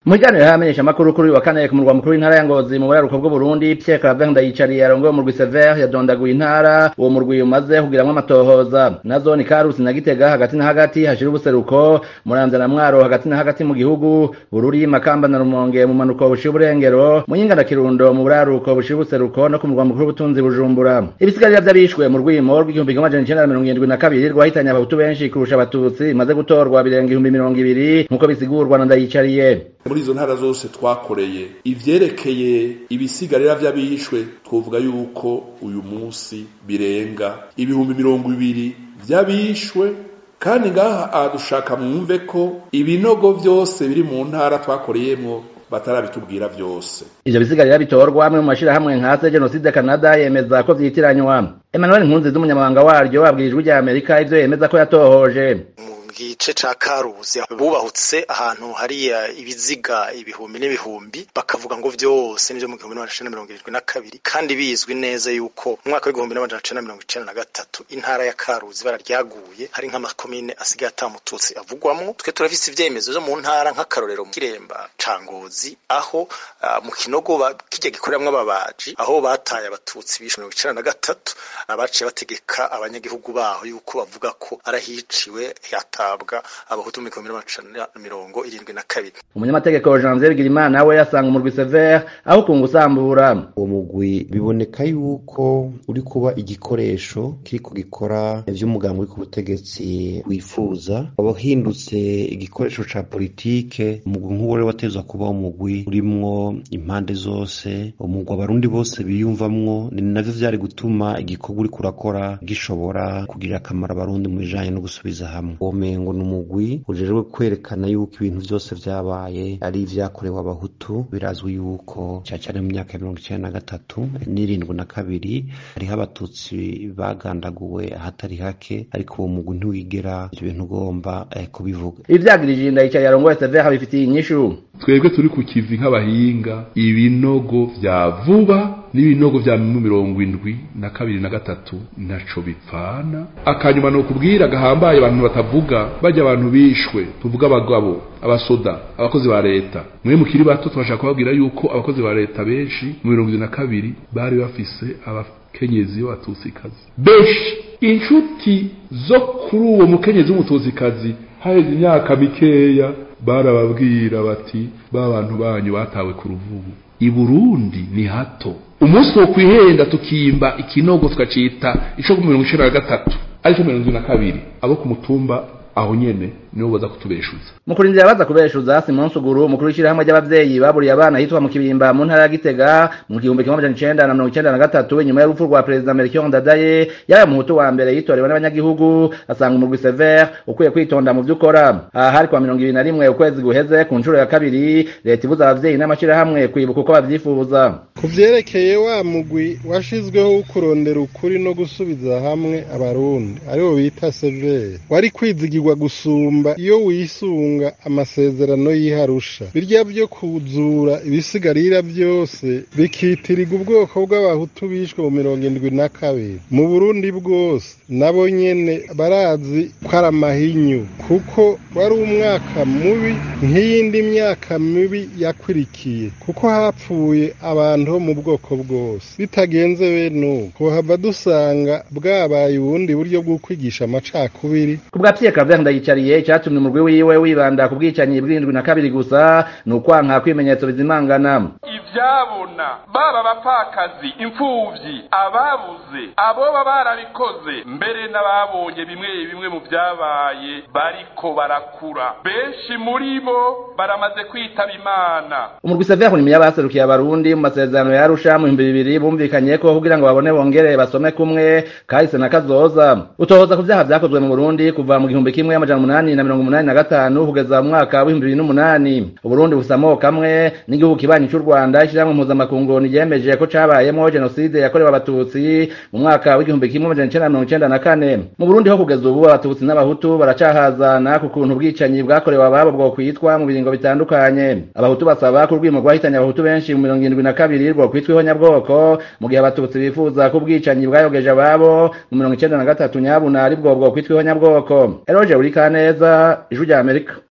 mu kiganiro y'abamenyesha amakuru kuri uyu wa kane ku murwa mukuru w'intara ya ngozi mu buraruko bw'uburundi pierre claver ndayicariye arongoye umurwi sever yadondaguye intara uwo murwi umaze kugiramwo amatohoza nazo ni karusi na gitega hagati na hagati hashira ubuseruko muramvya na mwaro hagati na hagati mu gihugu bururi makamba na rumonge mu manuko bushira uburengero muyinga na kirundo mu buraruko bushira ubuseruko no ku murwa mukuru w'ubutunzi bujumbura ibisigarira vy'abishwe mu rwimo rw'igihumbi kimwe amajana icenda na mirongo irindwi na kabiri rwahitanye abahutu benshi kurusha abatutsi bimaze gutorwa birenga ibihumbi mirongo ibiri nk'uko bisigurwa na ndayicariye muri izo ntara zose twakoreye ivyerekeye ibisigarira vy'abishwe twovuga yuko uyu munsi birenga ibihumbi mirongo ibiri vy'abishwe kandi ngaha adushaka mwumve ko ibinogo vyose biri mu ntara twakoreyemwo batarabitubwira vyose ivyo bisigarira bitorwa amwe mu mashirahamwe nkase genocide canada yemeza ko vyitiranywa emmanuel nkunzi z'umunyamabanga waryo abwira ijwi rya amerika ivyo yemeza ko yatohoje gice ca karuzi bubahutse ahantu hariya ibiziga ibihumbi n'ibihumbi bakavuga ngo vyose nivyo mu gihumbi n'amajana icenda mirongo irindwi na kabiri kandi bizwi neza yuko mu mwaka w'igihumbi n'amajana icenda mirongo icenda na gatatu intara ya karuzi bara ryaguye hari nk'amakomine asigaye ata mututsi avugwamwo twe turafise ivyemezo vyo mu ntara nk'akarorero mu kiremba ca ngozi aho uh, mu kinogo kirya gikoreramwo ababaji aho bataye abatutsi bishe mirongo icenda na gatatu abaciye bategeka abanyagihugu baho yuko bavuga ko arahiciwe hata bahabwa abahutu mu gihumbi n'amajana mirongo irindwi na kabiri umunyamategeko janvier bigirimana we yasanga umurwi sever aho kunga usambura uwo mugwi biboneka yuko uri kuba igikoresho kiriko gikora ivy'umugambi uri ku butegetsi wifuza waba uhindutse igikoresho ca politike umugwi nk'uwo rero watezwa kuba umugwi urimwo impande zose umugwi abarundi bose biyumvamwo ni navyo vyari gutuma igikorwa uriko urakora gishobora kugirira akamaro abarundi mu bijanye no gusubiza hamwe ngo ni umugwi ujejwe kwerekana yuko ibintu vyose vyabaye ari ivyakorewe abahutu birazwi yuko cyane mu myaka ya mirongo icenda na gatatu n'irindwi na kabiri hariho abatutsi bagandaguwe ahatari hake ariko uwo mugwi ntiwigera ivyo bintu ugomba eh, kubivuga ivyagirije ndayicaye yarongoye sever bifitiye inyishu twebwe turi ku kivi nk'abahinga ibinogo vya vuba n'ibinogo vya mirongo indwi na kabiri na gatatu ntaco bipfana akanyuma ni ukubwira gahambaye abantu batavuga bajya abantu bishwe tuvuga abagabo abasoda abakozi ba leta mwe mukiri bato tubashaka kubabwira yuko abakozi ba leta benshi mu mirongo ibiri na kabiri bari bafise abakenyezi b'abatutsikazi benshi inshuti zo kuri uwo mukenyezi w'umututsikazi haheze imyaka mikeya barababwira bati ba bantu banyu batawe ku ruvubu i burundi ni hato umunsi wo kwihenda tukimba ikinogo tukacita ico ku mirongo icenda na gatatu ariko mirongo indwi na kabiri abo ku mutumba aho nyene nibo baza kutubeshuza mu kurindira baza kubeshuza simon suguru umukuru w'ishyirahamwe ry'abavyeyi baburiye abana hitwa mu kibimba mu ntara ya gitega mu gihumbi kimwe amajana icenda na mirongo icenda na gatatu inyuma y'urupfu rwa perezida melchior ndadaye yabaye umuhutu wa mbere yitorewe n'abanyagihugu asanga umurwi sever ukwiye kwitonda mu vyo ukora aha hari kwa mirongo ibiri na rimwe ukwezi guheze ku nshuro ya kabiri leta ibuza abavyeyi n'amashirahamwe kwibuka uko bavyifuza ku vyerekeye wa mugwi washizweho wo kurondera ukuri no gusubiza hamwe abarundi ariwo bita sever wari kwizigirwa gusumba iyo wisunga amasezerano y'iharusha birya byo kuzura ibisigarira byose bikitirirwa ubwoko bw'abahutu bishwe mu mirongo indwi na kabiri mu burundi bwose nabo nyene barazi ko ari amahinyu kuko wari umwaka mubi nk'iyindi myaka mibi yakwirikiye kuko hapfuye abantu bo mu bwoko bwose bitagenze bene ubu tuhava dusanga bwabaye ubundi buryo bwo kwigisha amacakubiri ku bwa pierre claver ndayicariye icyatumye umurwi wiwe wibanda ku bwicanyi bw'indwi na kabiri gusa ni ukwanka kw'ibimenyetso bizimangana ivyabona baba abapfakazi imfuvyi ababuze aboba barabikoze mbere n'ababonye bimwe bimwe mu vyabaye bariko barakura benshi muri bo baramaze kwitaba imana umurwi sever ni yabaserukiye abarundi mu masezerano ya arusha mu bihumbi bibiri bumvikanye ko kugira ngo babone bongere basome kumwe kahise na kazoza utohoza ku vyaha vyakozwe mu burundi kuva mu gihumbi kimwe amajana umunani na mirongo umunani na gatanu kugeza mu mwaka w'ibihumbi bibiri n'umunani uburundi bufise amoko amwe n'igihugu kibanyi c'u rwanda ishyirahamwe mpuzamakungu ryemeje ko cabayemwo jenoside yakorewe abatutsi mu mwaka w'igihumbi kimwe amajana icenda na mirongo icenda na kane mu burundi ho kugeza ubu abatutsi n'abahutu baracahazana ku kuntu ubwicanyi bwakorewe ababo bwo kwitwa mu biringo bitandukanye abahutu basaba ko urwimo rwahitanye abahutu benshi mu mirongo irindwi na kabiri rwo kwitwa ihonyabwoko mu gihe abatutsi bifuza ko ubwicanyi bwayogeje ababo mu mirongo icenda na gatatu nyabuna ari bwo bwo kwitwa ihonyabwoko eroje uri kaneza ijwi rya amerika